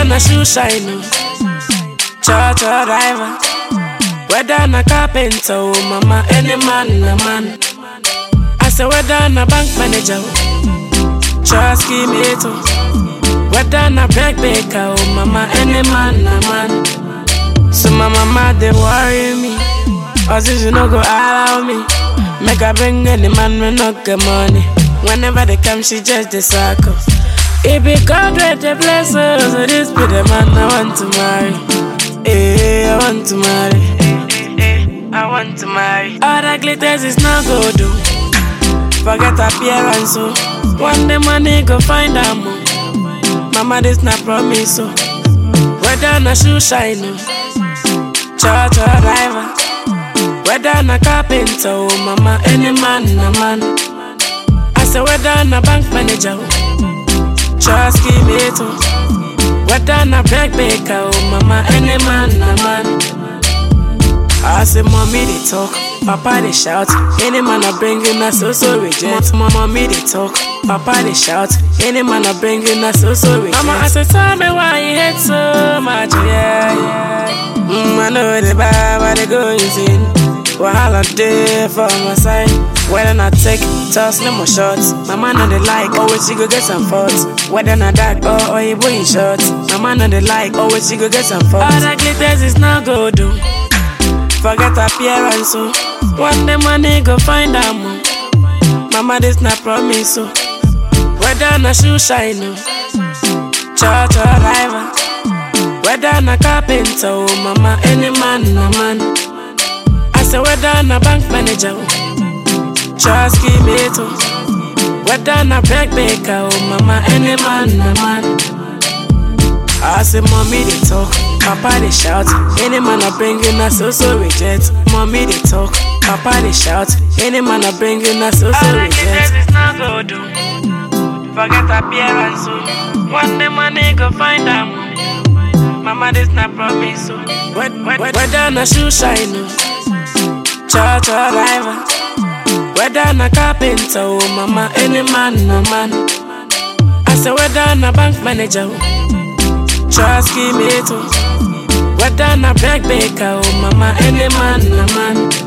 na shoe shine, oh. Cha cha driver. Whether na carpenter, oh mama, any man, na man. I say whether na bank manager, oh. Trust me, oh. Whether na break baker, oh mama, any man, na man. So my mama they worry me, or since you no go allow me, make I bring any man we not get money. Whenever they come, she just the circle. It be God with the bless us, so this be the man I want to marry. Eh, I want to marry. Eh, eh, I want to marry. All that glitters is not good, do. Forget appearance, so one day money go find a mo. Mama, this not promise, so whether na shoe shine, oh. cha cha driver. Whether na carpenter, oh mama, any man, na man. I say whether na bank manager, oh. trust me, oh. Whether na break baker, oh mama, any man, na man. I say mommy they talk, papa they shout. Any man I bring in a so so reject. Mama mommy they talk, papa they shout. Any man I bring in a so so reject. Mama I say tell me why you hate so much, yeah yeah. Mm, I know the bad, but they go insane. Wahala day for my side. Whether I take toss no more shots. My man on the like, always she go get some faults. Whether I that or or you boy in shorts. My man on the like, always she go get some faults. All that glitters is not good, do. Forget appearance, so one day money go find a mo. Mama, this not promise, so whether na shoe shine, oh. cha cha driver. Whether na carpenter, oh mama, any man, na man. I say whether na bank manager, oh. trust me, oh. Whether na break baker, oh mama, any man, na man. I say mommy they talk, papa they shout. Any man I bring in a so so reject. Mommy they talk, papa they shout. Any man I bring in a so so reject. It's not good, do. Forget appearance, so one day money go find them. Mama this not promise, so whether na shoe shine, oh. cha cha driver. Whether na carpenter, oh mama, any man, no man. I say whether na bank manager, oh. Trust me, too. Whether na break baker, oh mama, any man, na man.